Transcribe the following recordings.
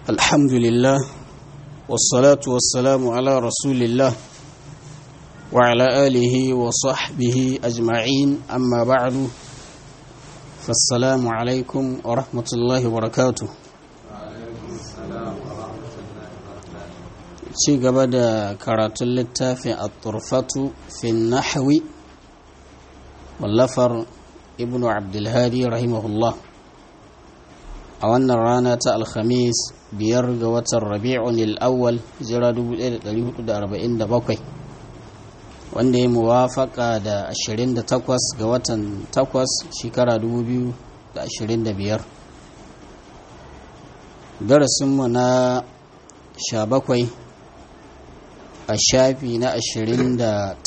الحمد لله والصلاة والسلام على رسول الله وعلى آله وصحبه أجمعين أما بعد فالسلام عليكم ورحمة الله وبركاته ci gaba da karatun littafin a turfatu fi nahwi wallafar ibnu abdulhadi rahimahullah a wannan rana ta alhamis biyar ga watan rabi'un al'awwal jira 1447 wanda ya muwafaka da 28 ga watan 8 shekara 2025 darasinmu na 17 a shafi na 28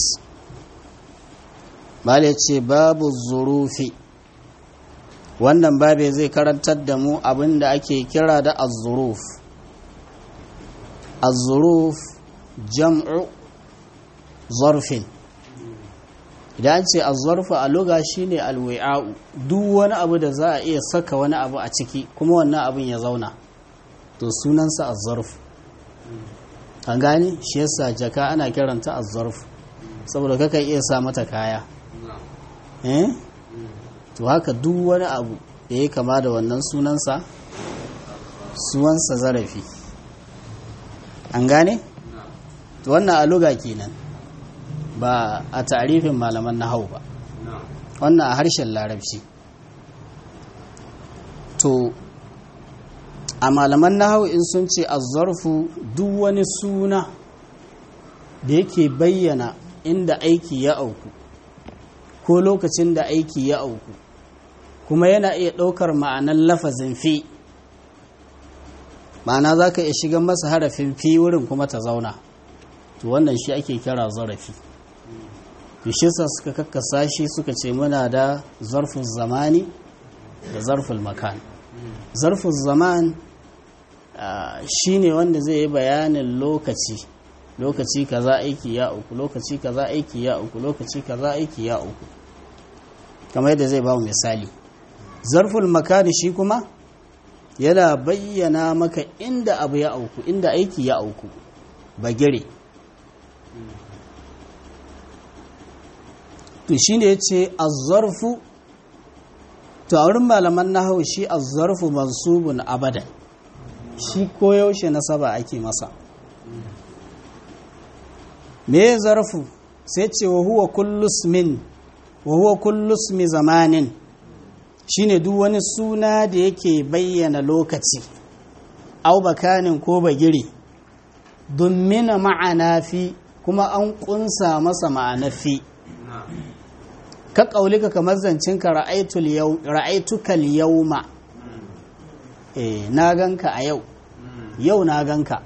bale ce babu zurufi wannan babe zai karantar da mu abin da ake kira da azuruf azuruf jam'u zarfin idan ce azurfu a luga shine alwi'a'u duk wani abu da za a iya saka wani abu a ciki kuma wannan abin ya zauna to sunansa azurfu an gani shi yasa jaka ana kiranta azurfu saboda kaka iya sa mata kaya eh to haka duk wani abu da ya kama da wannan sunansa suwansa zarafi an gane? to wannan aluga kenan ba a tarifin malaman na hau ba wannan a harshen larabci to a malaman na hau in sun ce azzarfu duk wani suna da yake bayyana inda aiki ya auku ko lokacin da aiki ya auku kuma yana iya ɗaukar ma'anar lafazin fi ma'ana za ka iya shiga masa harafin fi wurin kuma ta zauna to wannan shi ake kira zarafi sa suka kakkasa shi suka ce muna da zarfin zamani da zarfin makan zarfin zaman shi ne wanda zai yi bayanin lokaci lokaci kaza aiki ya uku lokaci kaza aiki ya uku lokaci kaza aiki ya uku kamar yadda zai ba mu misali zarful makani shi kuma yana bayyana maka inda abu ya auku inda aiki ya auku bagire to shi ne ya ce azzarfu to a wurin malaman na hau shi azzarfu mansubun abadan shi koyaushe nasaba ake masa me zarfu sai ce wa huwa kullus min wa huwa kullus mi zamanin shine duk wani suna da yake bayyana lokaci au bakanin ko bagiri dummina ma'ana fi kuma an kunsa masa ma'ana fi ka kaulika kamar zancinka ra'aitukal yauma eh na ganka a yau yau na ganka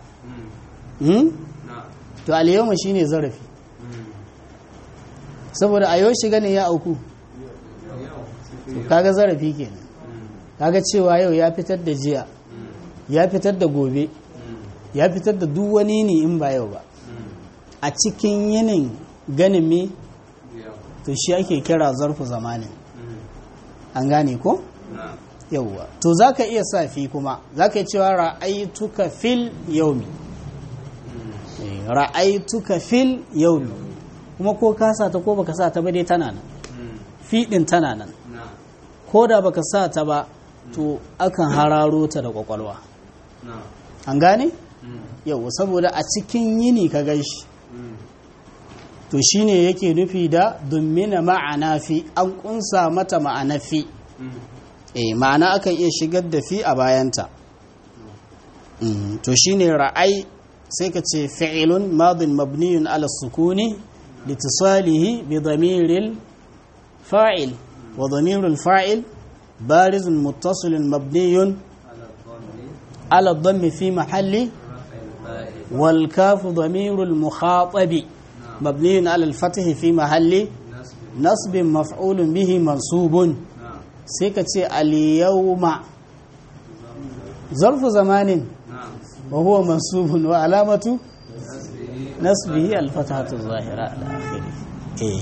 to alyawma shine zarafi saboda a yau shiga ne ya auku to kaga zarafi kenan kaga cewa yau ya fitar da jiya ya fitar da gobe ya fitar da duk wani ne in ba yau ba a cikin yinin ganin me to shi ake kira zarfu zamanin an gane ko yauwa to zaka iya sa fi kuma zaka cewa ra'aituka fil yaumi ra'aituka fil yaumi kuma ko ka sa ta ko baka sa ta ba dai tana nan fiɗin tana nan ko da baka sa ta ba to akan hararo ta da kwakwalwa an gane yau saboda a cikin yini ka gaishe to shine yake nufi da dummina ma'ana fi an kunsa mata ma'ana fi eh ma'ana akan iya shigar da fi a bayanta to shine ra'ai sai ka ce fi'ilun madin mabniyun ala sukuni litisalihi bi damiril fa'il wa damirul fa'il barizun muttasilun mabniyun ala dhammi fi mahalli wal kafu damirul mukhatabi mabniyun ala al fathi fi mahalli nasbin maf'ulun bihi mansubun sai ka ce al yawma zarfu zamanin وهو منصوب وعلامة نصبه الفتحة الظاهرة على آخره إيه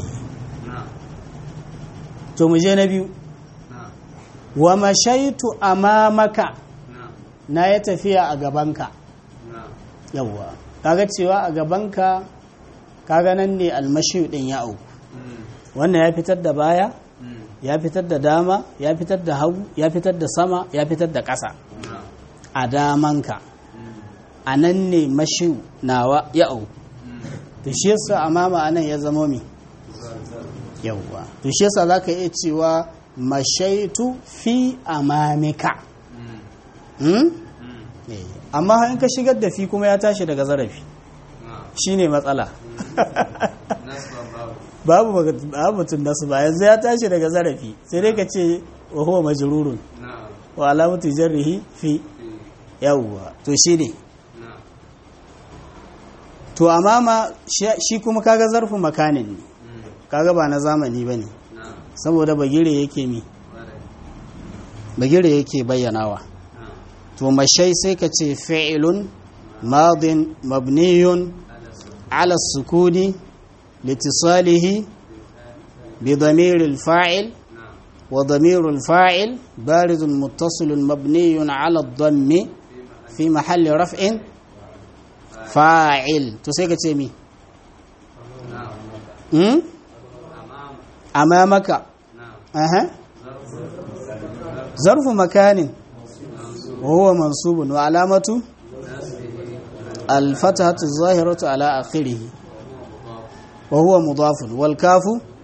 to mu je na biyu wa mashaitu amamaka na ya tafiya a gabanka yawwa kaga cewa a gabanka kaga nan ne almashi din ya auku wannan ya fitar da baya ya fitar da dama ya fitar da hagu ya fitar da sama ya fitar da ƙasa a damanka a nan ne mashi nawa ya auku to shi yasa amama anan ya zama mi yawwa to shi yasa zaka iya cewa mashaitu fi amamika hmm? amma in ka shigar da fi kuma ya tashi daga zarafi shine matsala babu batun nasu ba yanzu ya tashi daga zarafi sai dai ka ce wa huwa majrurun wa alamatu jarrihi fi yawwa to shine to amama shi kuma kaga zarfu makanin ne kaga ba na zamani bane saboda bagire yake mi bagire yake bayyanawa to mashai sai ka ce fi'ilun madin mabniyun ala sukuni litisalihi bi damiril fa'il wa damirul fa'il baridun muttasilun mabniyun ala dhammi fi mahalli raf'in fa'il to sai ka ce mi amamaka aha zarfu makanin وهو منصوب وعلامة الفتحة الظاهرة على آخره وهو مضاف والكاف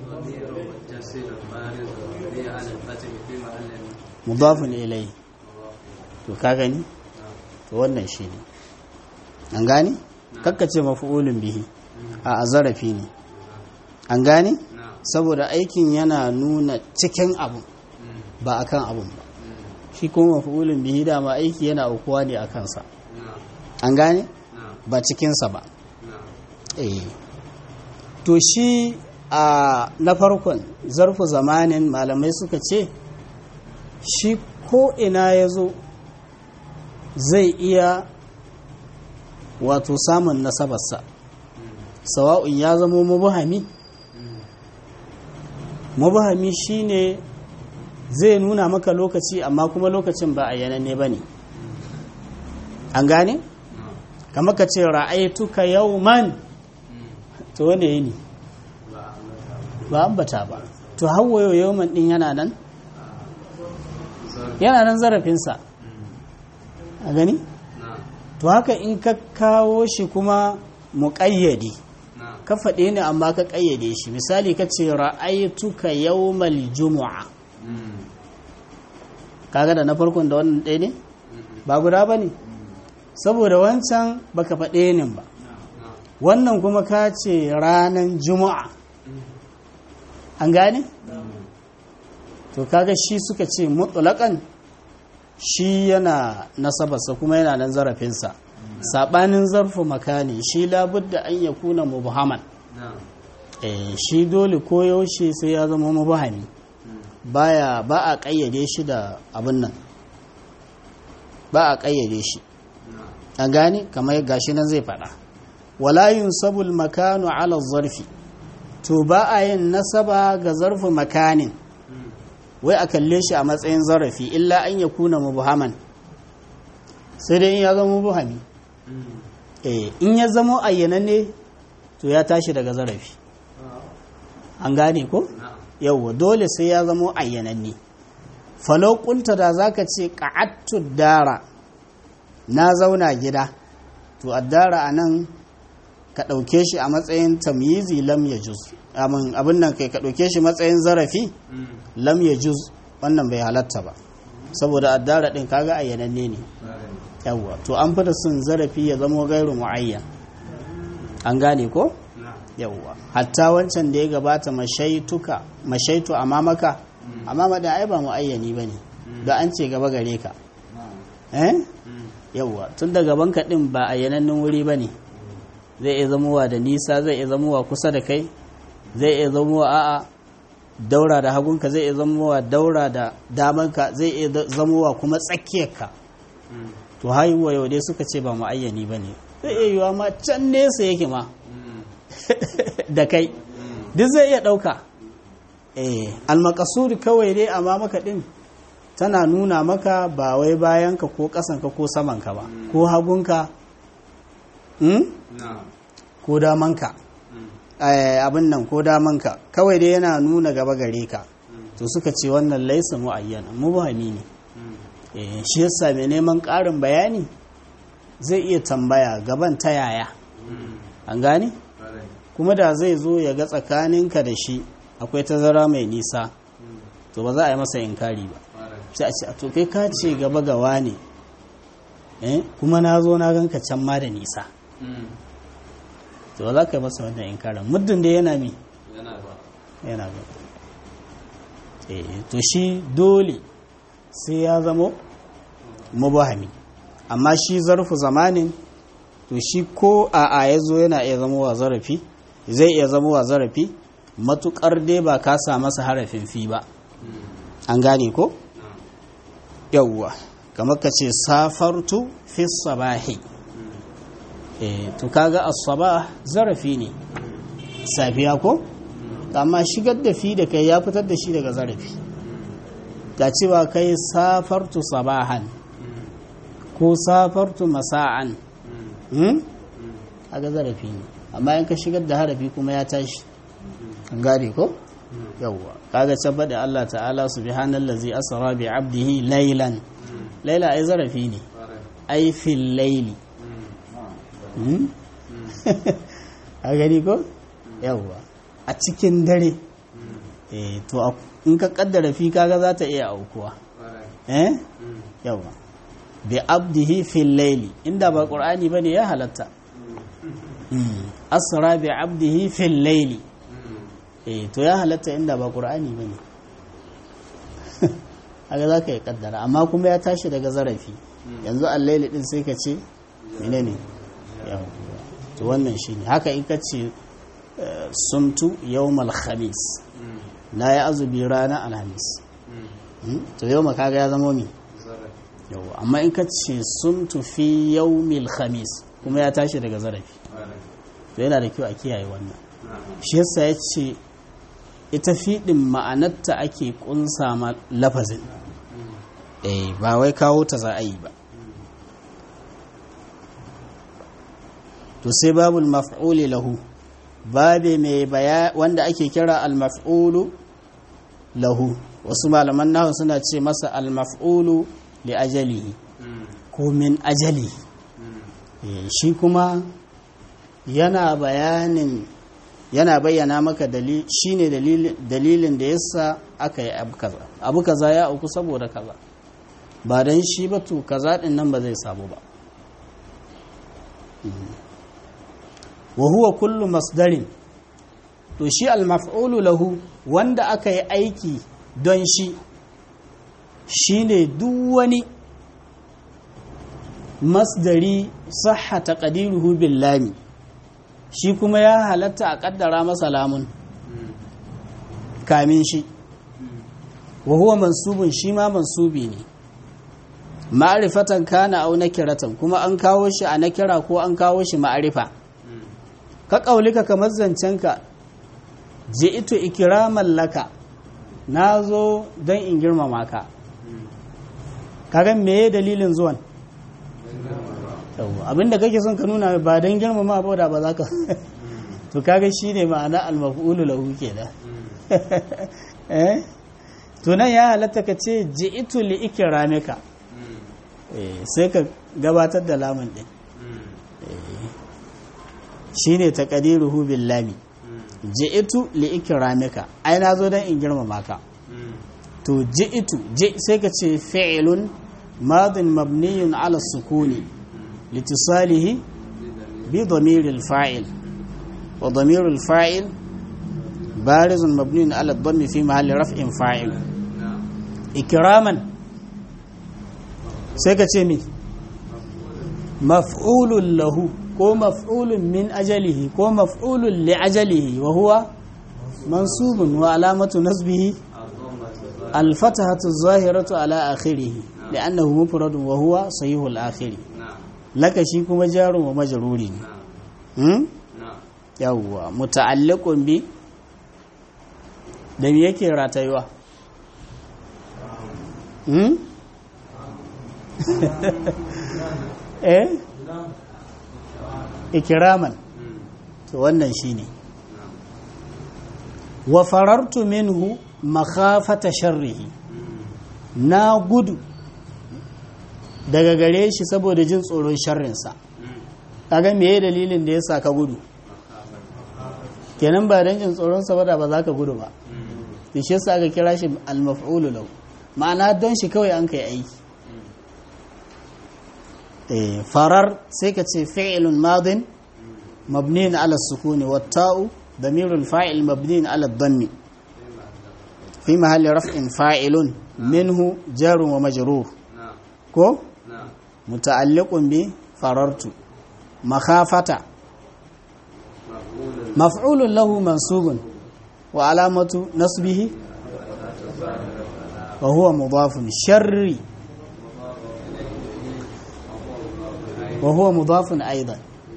مضاف إليه to ka gani to wannan shi ne an gani kakkace mafi'ulin bihi a zarafi ne an gani saboda aikin yana nuna cikin abu ba akan abun ba shi kuma mafulin bihi dama aiki yana aukuwa ne a kansa an gane ba cikinsa ba eh to shi a na farkon zarfu zamanin malamai suka ce shi ko ina ya zo zai iya wato samun nasabarsa sawa'un ya zamo mabuhami mabuhami shine zai nuna maka lokaci amma kuma lokacin ba a yananne ba ne an gane? kama ka ce ra'aituka yau man to wane yi ne ba ambata ba to hawayo yau man din yana nan? yana nan zarafinsa a gani? to haka in ka kawo shi kuma muƙayyade ka faɗe ne amma ka ƙayyade shi misali ka ce ra'aituka yau mal jumu'a kaga da na farkon da wannan ɗaya ne ba guda ba ne saboda wancan baka faɗe ne ba wannan kuma ka ce ranar juma'a an gane? to kaga shi suka ce mutulakan shi yana nasabarsa kuma yana nan zarafinsa saɓanin zarfu makani shi labudda an ya kuna mubhaman shi dole koyaushe sai ya zama mubhami baya ba a ƙayyade shi da abin nan ba a ƙayyade shi an gane kamar gashi nan zai faɗa walayun sabul makanu ala zarfi to ba a yin nasaba ga zarfi makanin wai a kalle shi a matsayin zarafi illa an ya kuna mubuhaman sai dai in ya zama mubuhami in ya zama ayyananne to ya tashi daga zarafi an gane ko? yauwa dole sai ya zamo ayyananne falau kunta da zaka ce qa'attu dara na zauna gida to addara anan ka dauke shi a matsayin tamyizi lam yajuz amin abin nan kai ka dauke shi matsayin zarafi lam yajuz wannan bai halatta ba saboda addara din kaga ayyananne ne yauwa to an fita sun zarafi ya zamo gairu muayyan an gane ko yauwa hatta wancan da ya gabata mashaituka mashaitu a mamaka amma da ai ba mu ayyani ba ne da an ce gaba gare ka eh yauwa tun da gaban ka din ba ayyanannun wuri ba ne zai iya zamowa da nisa zai iya zamowa kusa da kai zai iya zamowa a'a daura da hagunka zai iya zamowa daura da damanka zai iya zamowa kuma tsakiyarka to haihuwa yau dai suka ce ba mu ayyani ba ne zai iya yiwa ma can nesa yake ma da kai duk zai iya ɗauka eh almakasuri kawai dai amma maka ɗin tana nuna maka ba wai bayanka ko ƙasanka ko samanka ba ko hagunka hmm? ko damanka abin nan ko damanka kawai dai yana nuna gaba gare ka to suka ce wannan laisa mu'ayyana mubhami ne shi yasa mai neman ƙarin bayani zai iya tambaya gaban ta yaya an gane kuma da zai zo ya ga tsakaninka da shi akwai tazara mai nisa to ba za a yi masa inkari ba sai a ce a to kai ka ce gaba gawa ne kuma na zo na ganka can ma da nisa to ba za ka yi masa wannan inkarin muddin da yana mi yana ba to shi dole sai ya zamo mubahami amma shi zarfu zamanin to shi ko a a ya zo yana iya zama wa zarafi zai iya zama wa zarafi matukar dai ba ka sa masa harafin fi ba an gane ko yawwa kamar ka ce safartu fi sabahi to kaga as-sabah zarafi ne safiya ko amma shigar da fi da kai ya fitar da shi daga zarafi ga cewa kai safartu sabahan ko safartu masa'an a ga zarafi ne amma in ka shigar da harafi kuma ya tashi gane ko yawwa kaga tabbata Allah ta'ala subhanallazi asra bi 'abdihi laylan layla ai zarafi ne ai fil layli a gani ko yawwa a cikin dare eh to in ka kaddara fi kaga za ta iya aukuwa eh yawwa bi abdihi fil layli inda ba qur'ani bane ya halatta asra bi abdihi fil layli eh to ya halatta inda ba qur'ani bane haka zaka yi kaddara amma kuma ya tashi daga zarafi yanzu al-layli din sai ka ce menene yawa to wannan shine haka in ka ce sumtu yawmal khamis na ya azubi ranar alhamis to yau kaga ya zama mi yawa amma in ka ce sumtu fi yawmil khamis kuma ya tashi daga zarafi to yana da kyau a kiyaye wannan shi yasa ya ce ita fiɗin ma'anarta ake ƙunsa ma lafazin eh ba wai kawo ta za a yi ba to sai babul maf'uli lahu babe mai baya wanda ake kira al-maf'ulu lahu wasu malaman nahu suna ce masa al-maf'ulu li ajalihi ko min ajali shi kuma yana bayanin yana bayyana maka dalil shine dalilin da yasa aka yi abu kaza abu kaza ya auku saboda kaza ba dan shi ba to kaza din nan ba zai samu ba wa huwa kullu masdarin to shi al-maf'ulu lahu wanda aka yi aiki don shi shine duk wani masdari sahha taqdiruhu bil lami shi kuma ya halatta a kaddara masa lamun kamin shi wa huwa mansubun shi ma mansubi ne ma'rifatan kana au nakiratan kuma an kawo shi a nakira ko an kawo shi ma'arifa ka ƙaulika kamar zancenka je ito ikiraman laka na zo don in girmama ka kagan meye dalilin zuwan abinda kake son ka nuna ba don girmama ba da ba za ka to kaga shi ne ma'ana almaf'ulu lahu kenan to nan ya halatta ka ce je ito li ikramika sai ka gabatar da lamun din shine taqdiruhu bil lami ji'tu li ikramika ai nazo dan in girmama ka to ji'tu ji sai ka ce fi'lun madin mabniyun ala sukuni litisalihi bi damir al fa'il wa damir al fa'il barizun mabniyun ala dhammi fi mahalli raf'in fa'il ikraman sai ka ce mi maf'ulun lahu ko maf'ulun min ajalihi ko maf'ulun li ajalihi wa huwa mansubun wa alamatu nasbihi al-fatahatu zahiratu ala akhirih li'annahu mufradun wa huwa sahihul al-akhir laka shi kuma jarun wa majruri ne hmm yawwa muta'alliqun bi da me yake ratayuwa hmm? eh ikiraman to wannan shine wa farartu minhu makhafata sharrihi na gudu daga gare shi saboda jin tsoron sharrinsa kaga meye dalilin da ya sa ka gudu kenan ba don jin tsoronsa ba da ba za ka gudu ba da shi yasa aka kira shi al-maf'ulu lahu ma'ana don shi kawai an kai aiki farar sai ka ce fi'ilun madin mabniin ala sukuni wa ta'u damirul fa'il mabniin ala dhammi fi mahalli raf'in fa'ilun minhu jarun wa majrur ko muta'alliqun bi farartu makhafata maf'ulun lahu mansubun wa alamatu nasbihi wa huwa mudafun sharri wa huwa mudafun aidan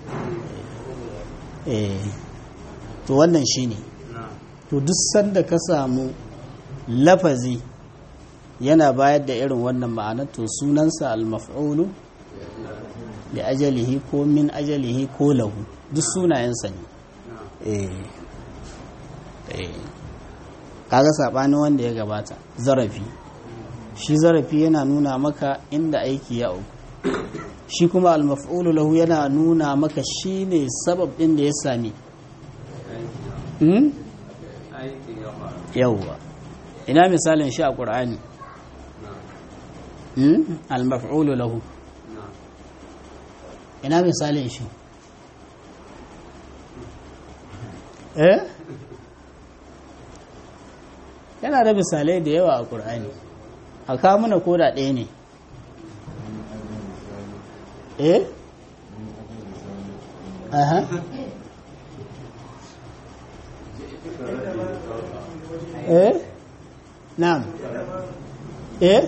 eh to wannan shine to duk sanda ka samu lafazi yana bayar da irin wannan ma'anar to sunansa al-maf'ulu li ajalihi ko min ajalihi ko lahu duk sunayensa ne eh eh kaga sabanin wanda ya gabata zarafi shi zarafi yana nuna maka inda aiki ya auku shi kuma al-maf'ulu lahu yana nuna maka shine sabab din da ya sami hmm? yawwa ina misalin shi a ƙur'ani hmm? al-maf'ulu lahu ina misalin shi eh yana da misalai da yawa a ƙur'ani a kamuna koda ɗaya ne eh aha eh na'am eh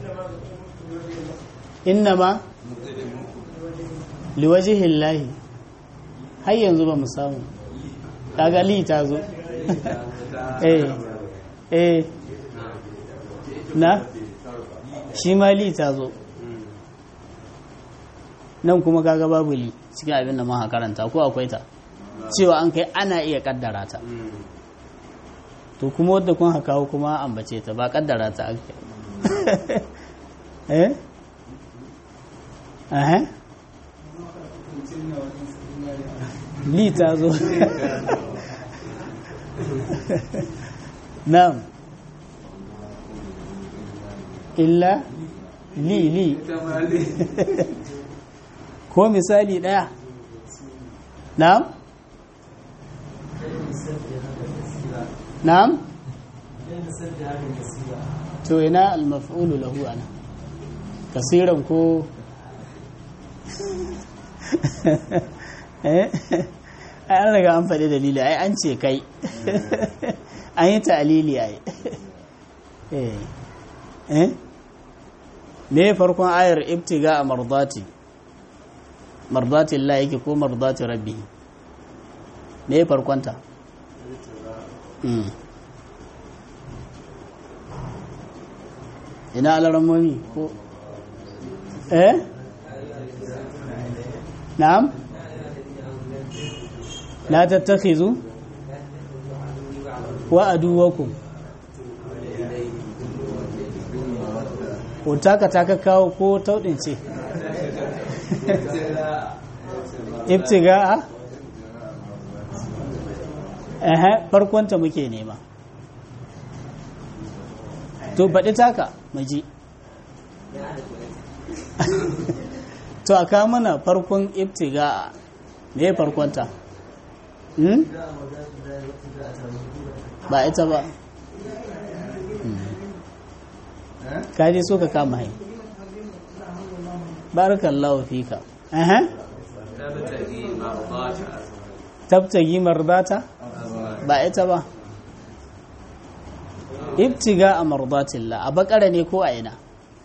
innama liwajihillahi har yanzu ba mu samu kaga li ta zo eh eh na shi ma li ta zo nan kuma kaga babu li cikin abin da muka karanta ko akwai ta cewa an kai ana iya kaddara ta to kuma wadda kun haka kuma ambace ta ba kaddara ta ake eh eh li ta zo na'am illa li li ko misali ɗaya na'am na'am to ina al-maf'ulu lahu ana kasiran ko eh ai an riga an faɗi dalili ai an ce kai an yi ta'alili ai eh eh me farkon ayar ibtiga a mardati mardati Allah yake ko mardati rabbi me farkonta ina alaramoni ko eh na'am la tattakhizu wa aduwakum ko taka taka kawo ko taudin ce ibtiga a ehe farkonta muke nema to baɗi taka maji to a kawo mana farkon ibtiga me farkonta ba ita ba kaji so ka kama hai barakallahu fika aha tabtagi mardata ba ita ba ibtiga a mardatillah a bakara ne ko a ina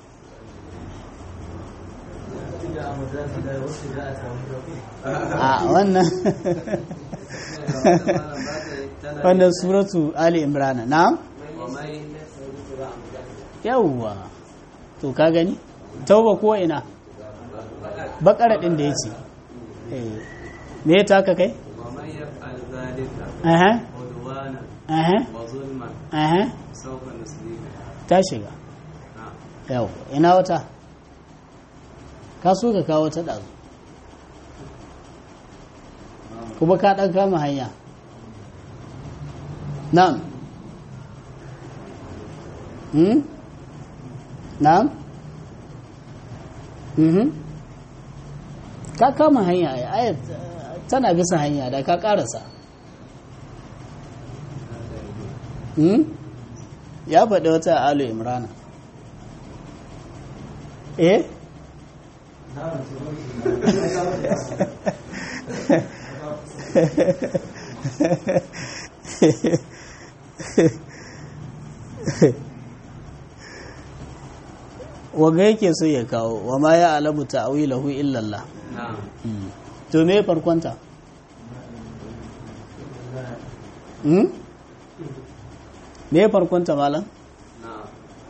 a wannan wannan suratu ali imrana na yawwa to ka gani tauba ko ina bakara din da ya ce me ya taka kai ومن يفعل ذلك aha عدوانا aha وظلما aha سوف نصليه ta shiga نعم yau ina wata ka so ka kawo ta ɗazu kuma ka ɗan kama hanya na'am hmm? na'am mhm ka kama hanya ai ayat tana bisa hanya da ka ƙarasa hmm? ya faɗi wata a alu imrana eh waga yake so ya kawo wa ma ya alamu ta'awilahu illallah نعم to me farkonta hmm? me farkonta malam نعم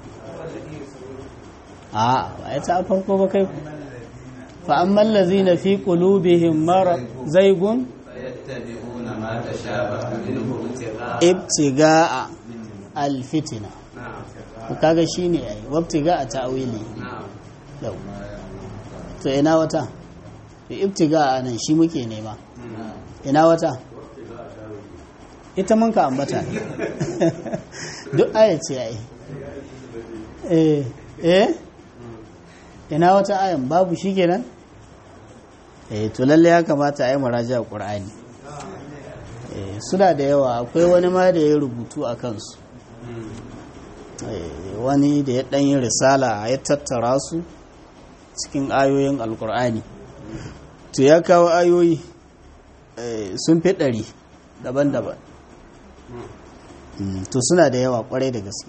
a ba ya ta farko ba kai fa amman lazina fi qulubihim marad zaygun فيتبعون ما تشابه منه ابتغاء ibtiga'a alfitina نعم to kaga shine ai wabtiga'a ta'wili نعم yau to ina wata to ibtiga'a nan shi muke nema ina wata ita mun ka ambata ne duk aya ce ai eh eh ina wata ayan babu shi kenan eh to lalle ya kamata a yi muraja qur'ani eh suna da yawa akwai wani ma da ya rubutu a kansu Eh, wani da ya ɗan yi risala ya tattara su cikin ayoyin alkur'ani to ya kawo ayoyi eh, sun fi ɗari daban-daban Mm, to suna da yawa kwarai da gaske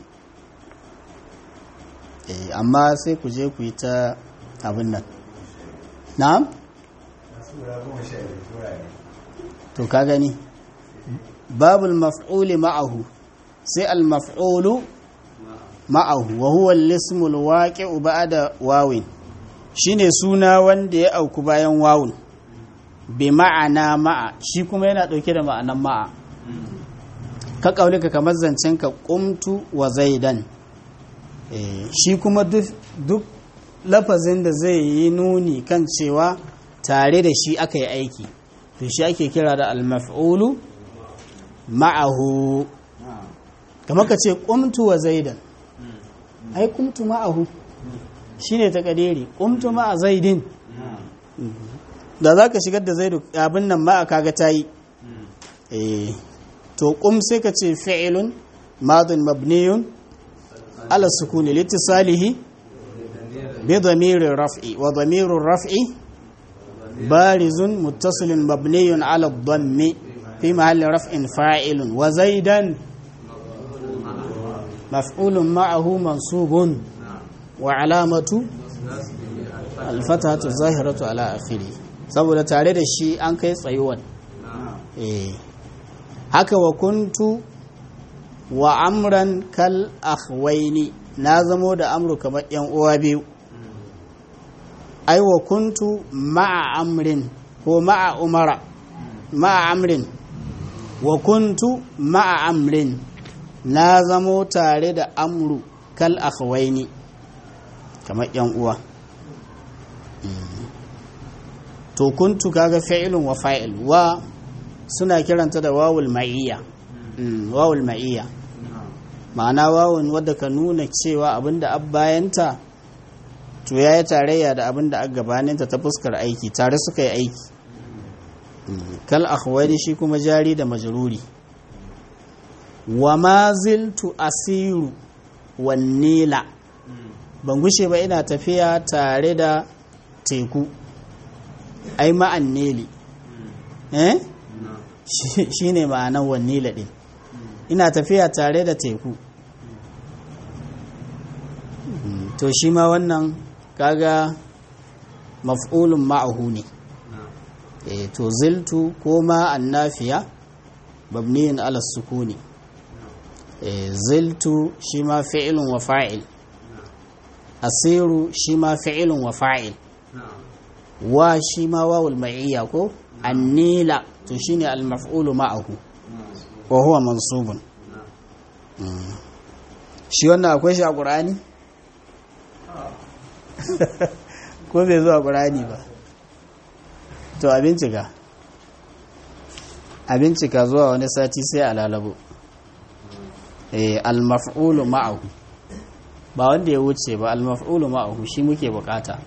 Eh, amma sai ku je ku yi ta abin nan na'am to ka gani babul maf'uli ma'ahu sai al maf'ulu ma'ahu wa huwa al-ismul waqi'u ba'da wawin shine suna wanda ya auku bayan wawun bi ma'ana ma'a shi kuma yana dauke da ma'anan ma'a ka kaulika kamar zancen ka qumtu wa zaidan eh shi kuma duk duk lafazin da zai yi nuni kan cewa tare da shi aka yi aiki to shi ake kira da al-maf'ulu ma'ahu kamar ka ce qumtu wa zaidan ai qumtu ma'ahu shine ta kadiri qumtu ma'a zaidin da zaka shigar da zaidu abin nan ma'a kaga tayi eh to qum sai ka ce fi'lun madin mabniyun ala sukuni litisalihi bi dhamirir raf'i wa dhamirur raf'i barizun muttasilun mabniyun ala dhammi fi mahalli raf'in fa'ilun wa zaidan maf'ulun ma'ahu mansubun wa alamatu alfatatu zahiratu ala akhiri saboda tare da shi an kai tsayuwan eh haka wa kuntu wa amran kal akhwaini na zamo da amru kamar yan uwa biyu ai wa kuntu ma'a amrin ko ma'a umara ma'a amrin wa kuntu ma'a amrin na zamo tare da amru kal akhwaini kamar yan uwa to kuntu kaga fi'ilun wa fa'il wa suna kiranta da wawul ma'iyya wawul ma'iyya ma'ana wawun wadda ka nuna cewa abinda abbayanta to ya yi tarayya da abinda a gabaninta ta fuskar aiki tare suka yi aiki kal akhwani shi kuma jari da majruri wa ma ziltu asiru wan nila ban gushe ba ina tafiya tare da teku ai ma'an nili eh shi ne ma'anan wan nila din ina tafiya tare da teku to shi ma wannan kaga maf'ulun ma'ahu ne eh to ziltu ko ma annafiya mabniyin ala sukuni eh ziltu shi ma fi'ilun wa fa'il asiru shi ma fi'ilun wa fa'il wa shi ma wawul ma'iyya ko annila to shine al-maf'ulu ma'ahu wa huwa mansubun shi wannan akwai shi a ƙur'ani? ko bai zuwa ƙur'ani ba to a bincika a bincika zuwa wani sati sai a lalabo eh al-maf'ulu ma'ahu ba wanda ya wuce ba al-maf'ulu ma'ahu shi muke bukata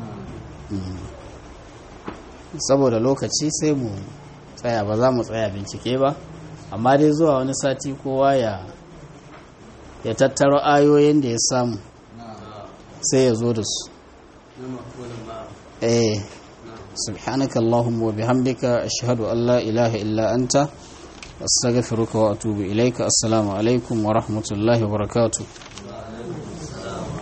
saboda lokaci sai mu tsaya ba za mu tsaya bincike ba amma dai zuwa wani sati kowa ya ya tattaro ayoyin da ya samu sai ya zo da su eh subhanaka allahumma wa bihamdika ashhadu an la ilaha illa anta astaghfiruka wa atubu ilaika assalamu alaikum wa rahmatullahi wa barakatuh